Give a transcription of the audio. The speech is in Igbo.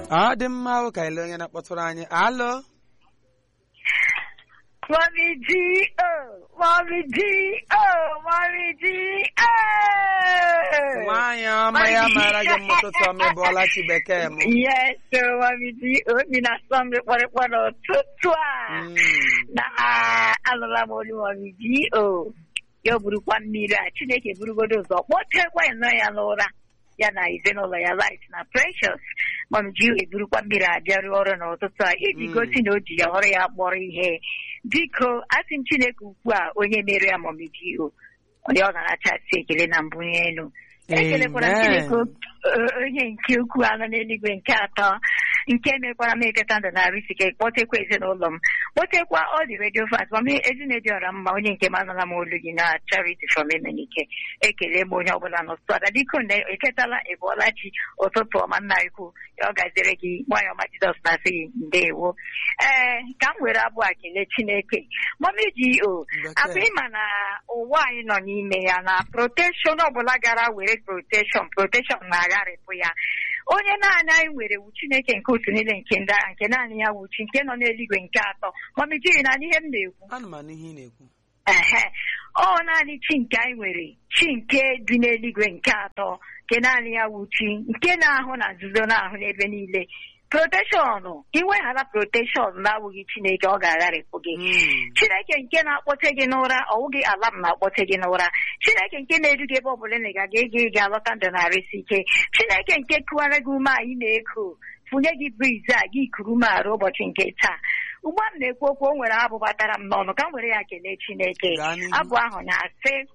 ọ dị mma o ka ele onye na-akpọtụrụ anyị alụ Mommy G, oh, Mommy G, oh, Mommy G, oh. nwaanyị ọma ya mara gị mụtụtụ ọma ịbụọla chi bekee m Yes, so Mommy G, obi na-asọ m rịkpọrịkpọ n'ụtụtụ a. Mm. Na alụla m olu Mommy G, oh. Ya burukwa mmiri a, Chineke burugodo ụzọ kpọtekwa nnọọ ya n'ụra ya na ezinụlọ ya light na precious Mommy G eburukwa mmiri a bịarụ ọrụ n'ụtụtụ a iji Mm. gosi na o ji ya ọrụ ya kpọrọ ihe biko asị m Chineke ukwu a onye mere ya Mommy G o onye ọ ga-anachasị ekele na mbụ elu ekelekwara m Amen. Chineke o- onye nke ukwu anọ n'eluigwe nke atọ nke mekwara m eketa ndụ na risike kpọtekwa ezinụlọ m kpọtekwa ọ dị redio fans ma ezinne dị ọra mma onye nke m anụla m olu gị na charity from emenike ekele m onye ọbụla n'ụtụtụ ada biko na eketala ịbụọla chi ụtụtụ ọma nna ikwu ya ọ gaziere gị nwanyị ọma jizọs na-asị gị ndewo ee ka m were abụ a kelee chineke mami ji o Bekee. akwa ịma na ụwa anyị nọ n'ime ya na protekshọn ọbụla gara were protekshọn protekshọn na-agharịpụ ya onye naanị anyị nwere wu chineke nke otu niile nke ndị agha nke naanị ya wuchi nke nọ n'eluigwe nke atọ mami jiri na ihe m na-ekwu anụ m anụ ihe ị na-ekwu ehe ọ naanị chi nke anyị nwere chi nke dị n'eluigwe nke atọ nke naanị ya wu chi nke na-ahụ na nzuzo na-ahụ n'ebe niile proteshọn iweghara proteshọn na-awụghị chineke ọ ga-agharịpụ gị Mm. chineke nke na-akpọte gị n'ụra ọwụghị ala m na-akpọte gị n'ụra chineke nke na-edu gị ebe ọbụla ị ga-aga ego ị ga-alọta ndụ na-arịsị ike chineke nke kụwara gị ume a ị na-eku funye gị briz a gị kuru ume arụ ụbọchị nke taa ugbu a m na-ekwu okwu o nwere abụ batara m n'ọnụ ka m were ya kelee chineke Gaa n'ihu. abụ ahụ na-asị